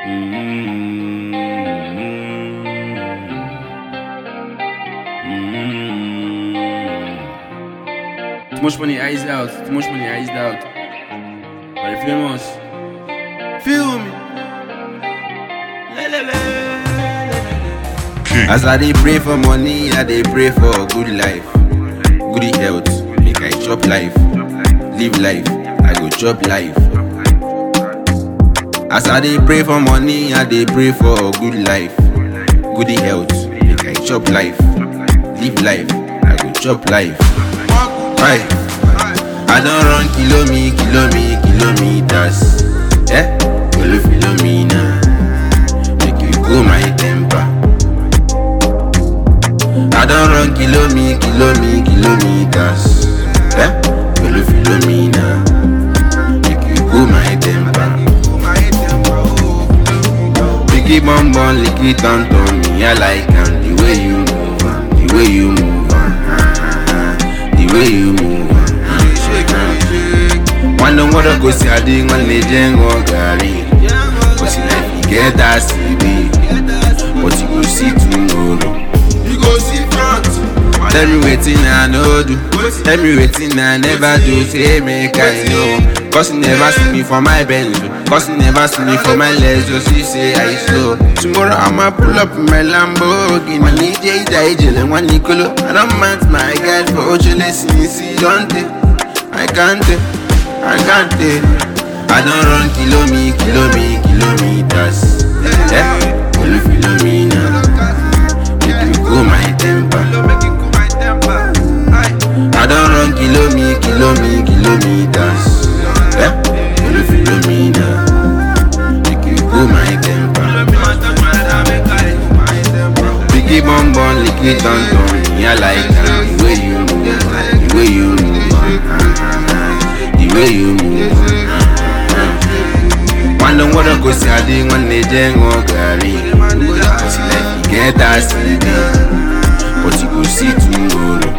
Too much money eyes out. Too much money eyes out. Very famous. Feel me. As I dey pray for money, I dey pray for good life, good health. Make I chop life, live life. I go chop life. As I dey pray for money, I dey pray for good life, good health. Make I chop life, live life. I go chop life. Right. I don run kilomi, kilomi, kilometers. Eh? Follow Philomena. Make you cool my temper. I don run kilomi, kilomi, kilometers. Eh? Follow Philomena. Make you cool my temper. Biggie bum bum, lick it on to me. I like am the way you move, am, the way you move, am, ah, ah, ah, the way you move. am, ah, ah, ah. One don't wanna go see a ding on legend or Gary. But see life you get that CB. But you go see tomorrow. You go see front. Tell me wetin I no do. Tell me wetin I never do. Say make I know. Cause you never see me for my Benz. oh. Cause you never see me for my legs. Just you say I slow. Tomorrow I'ma pull up in my Lamborghini. My DJ Daijel and one Nicolo. I don't mind my guy for Ojole since he don't take. I can't take. I can't take. I don't run kilomi, kilomi, kilometers. Yeah, follow Philomena. Make you cool my temper. I don't run kilomi, kilomi, kilometers. Yeah, follow Philomena. Make you cool my temper. Biggie bum bum, lick it on to me. I like am the way you move, the way you move, ah, ah, ah, the way you move. ah, ah. One don't wanna go see a ding one legend or Gary. But see like you get that CD, but you go see tomorrow.